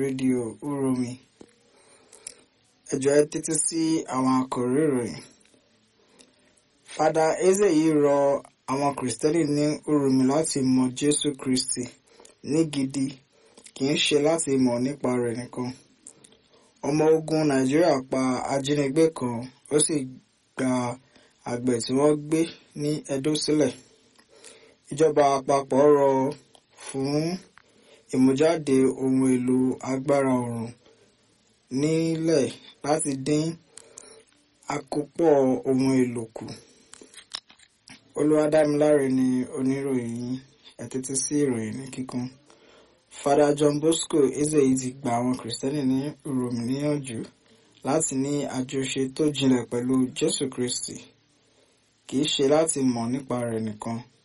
rédíò Uromi ẹ jọ̀ọ́ ẹ tẹ́tí sí àwọn àkòrí ìròyìn fada eze yìí rọ àwọn kìrìsìtẹ́nì ní Uromi láti mọ Jésù Kristi ní gidi kì í ṣe láti mọ̀ nípa rẹ̀ nìkan ọmọ ogun Nàìjíríà pa ajínigbé kan ó sì gba àgbẹ̀ tí wọ́n gbé ní Edo sílẹ̀ ìjọba àpapọ̀ rọ fún ìmújáde ohun èlò agbára oòrùn nílẹ̀ láti dín àkópọ̀ ohun èlò kù Olúwadámiláre ni oníròyìn yín ẹ tẹ́tí sí ìròyìn ní kíkún Fada John Bosco Ezeyi ti gba àwọn kìrìsìtẹ́nì ní Uromi níyànjú láti ní àjọṣe tó jinlẹ̀ pẹ̀lú Jésù Kristi kì í ṣe láti mọ̀ nípa rẹ̀ nìkan